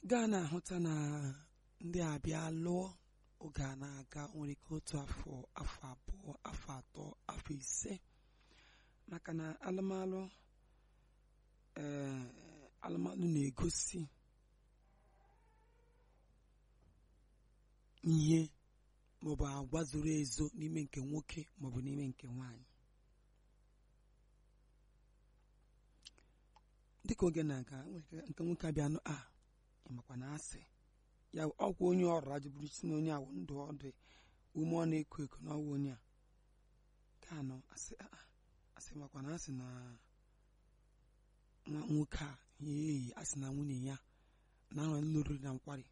gaa na-ahụta na ndị abịa lụọ oge a na-aga nwere ike otu afọ afọ abụọ afọ atọ afọ ise maka na alụmalụ ee alụmalụ na-egosi ihe maọbụ agwa zoro ezo n'ime nke nwoke maọbụ n'ime nke nwanyị dịka oge na-aga nwere ike nke nwoke abịa nụ a ịmakwa na asị ya ọkwa onye ọrụ ajụburu si na onye awụ ndụ ọ dị ume ọ na-eko eko n'ọwa onye a ka anọ asị a asị makwa na asị na nwa nwoke a ya eyi asị na nwunye ya na ahụ nlụrụ na nkwari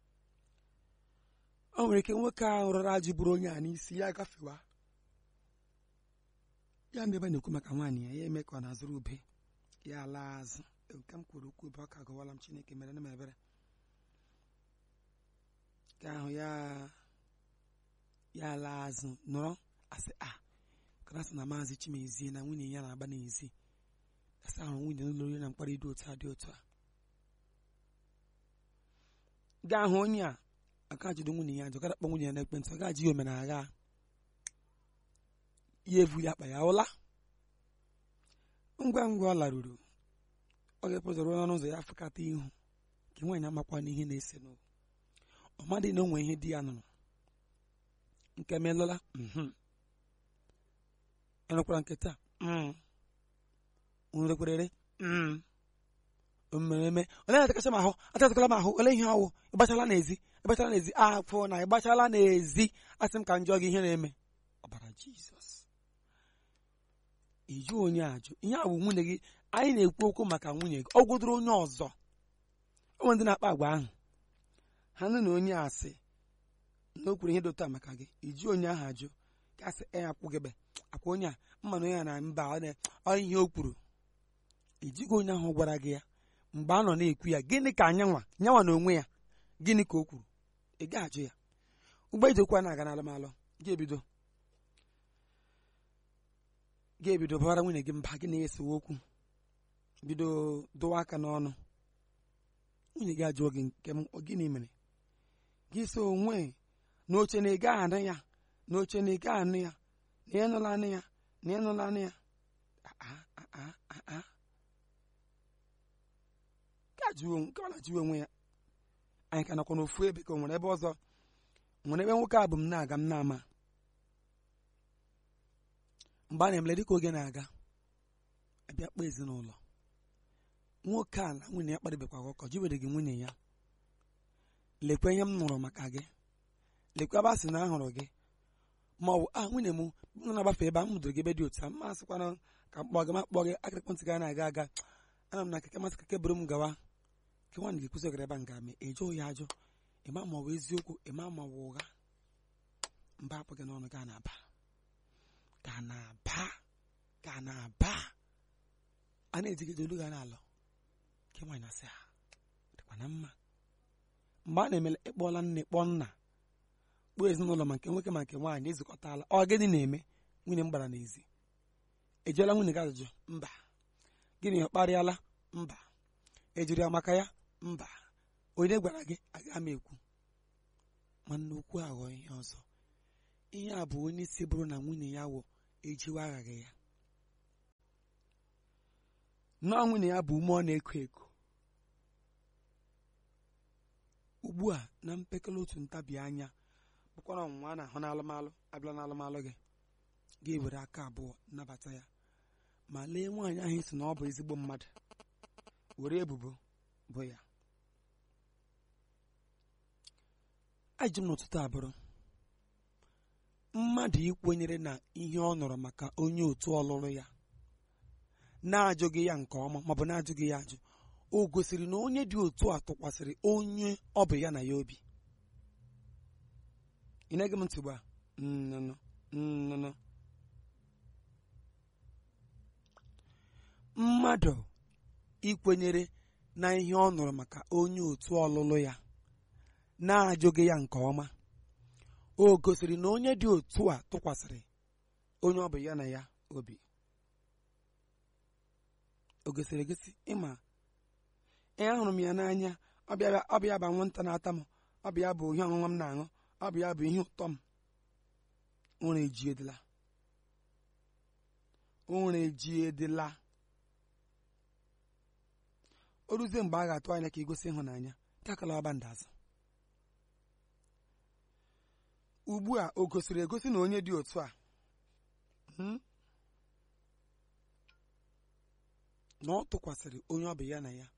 o nwere ike nwoke ahụ rọrọ ajụ bụrụ onye a n'isi ya gafewa ya ndị ebe na-ekwu maka nwaanyị ya ya eme ka ọ na-azụrụ ube ya laa azụ nke m kwuru okwu ebe ọ ka gọwala m chineke mere na m ebere ka ahụ ya ya laa azụ nọrọ asị a karasị na maazị chimezie na nwunye ya na-agba n'ezi asị ahụ nwunye n'ụlọ oriri na mkparị dị otu a dị otu a gaa hụ onye a aka jide nwunye ya jụ gara kpọ nwunye ya n'ekwentị ọ gaji ya omenala ya evu ya akpa ya ụla ngwa ngwa ọ laruru ọ ga-epụzoro n'ọnụ ụzọ ya fụkata ihu nke nwaanyị amakwa n'ihe na-ese n'ụwa ọmadị na onwe ihe di ya nụrụ nke melụla enwekwara nke taa nrekwerere mmereme onye na-atakacha m ahụ atatakala m ahụ ole ihe ọwụ ịgbachala n'ezi ịgbachala n'ezi afọ na ịgbachala n'ezi asị m ka njọ gị ihe na-eme ọbara jizọs iju onye ajụ ihe a bụ nwunye gị anyị na-ekwu okwu maka nwunye gị ọ gwụdoro onye ọzọ onwe ndị na-akpa agwa ahụ ha nụ na onye asị na o kwuru ihe dota maka gị iji onye ahụ ajụ gasị e akwụgịbe akwa onye a mmanụ onye a na mba ọ ihe o kwuru ijighị onye ahụ gwara gị ya mgbe a nọ na-ekwu ya gịnị ka anyanwa nyanwa na onwe ya gịnị ka o kwuru ị ga-ajụ ya ụgbọ ijekwa na-aga n'alụmalụ ga-ebido ga-ebido bara nwunye gị mba gị na-esewe okwu bido dụwa aka n'ọnụ nwunye gị ajụọ gị nke m gịnị mere gị so onwe n'oche na ịga anụ ya n'oche na ịga anụ ya na ịnụla anụ ya na ịnụla anụ ya nke ọ na-ajụwe onwe ya anyị ka nakwa n'ofu ebe ka o nwere ebe ọzọ nwere ebe nwoke a bụ m na-aga m na-ama mgbe a na-emele dịka oge na-aga abịa kpọọ ezinụlọ nwoke a na nwunye ya kparịbekwa ọkọ jiwere gị nwunye ya lekwa ihe m nụrụ maka gị lekwa ebe a sị na ahụrụ gị ma ọ bụ a nwunye m m na-agbafe ebe a m hụdoro gị ebe dị otu a mma asịkwana ka m kpọọ gị ma kpọọ gị aka ekwentị gị na-aga aga ana m na keke masị keke buru m gawa nke nwaanyị ga-ekwụsị ogara ebe a nga mee ejụ ya ajụ ịma ma ọ bụ eziokwu ịma ma ọ bụ ụgha mba apụ gị n'ọnụ gaa na-aba gaa na-aba gaa na-aba a na-ejigide olu ga n'alọ nke nwaanyị na-asị ha dịkwa na mma mgbe a na-emele ịkpọọla nne kpọọ nna kpọọ ezinụlọ ma nke nwoke ma nke nwaanyị ezukọtala ọ gịnị na-eme nwunye m gbara n'ezi ejeela nwunye gị ajụjụ mba gịnị ọ kparịala mba ejiri ya maka ya mba onye gwara gị agaghị m ekwu nwanne okwu aghọ ihe ọzọ ihe a bụ onye si bụrụ na nwunye ya wụ ejiwe aghaghị ya nọọ nwunye ya bụ ume ọ na-eko eko ugbu a na mpekele otu ntabi anya bụkwara ọnwụnwa a na-ahụ n'alụmalụ abịala n'alụmalụ gị ga-ewere aka abụọ nnabata ya ma lee nwaanyị ahụ isi na ọ bụ ezigbo mmadụ were ebubo bụ ya ajụ m n'ụtụtụ abụrụ mmadụ ikwenyere na ihe ọ nọrọ maka onye otu ọlụlụ ya na-ajụghị ya nke ọma maọbụ na-ajụghị ya ajụ o gosiri na onye dị otu a tụkwasịrị onye ọ bụ ya na ya obi ị na-ege m ntị ugbu a nnụnụ nnụnụ mmadụ ikwenyere na ihe ọ nụrụ maka onye otu ọlụlụ ya na-ajụghị ya nke ọma o gosiri na onye dị otu a tụkwasịrị onye ọ bụ ya na ya obi o gosiri egosi ịma ee ahụrụ m ya n'anya ọ bụ ya bụ anwụnta na-ata m ọ bụ ya bụ ihe ọṅụṅụ m na-aṅụ ọ bụ ya bụ ihe ụtọ m ụra ejiedela ụra ejiedela o ruzie mgbe a ga-atụ anya ka igosi ịhụnanya takala ọba ndazụ ugbu a o gosiri egosi na onye dị otu a na ọ tụkwasịrị onye ọ bụ ya na ya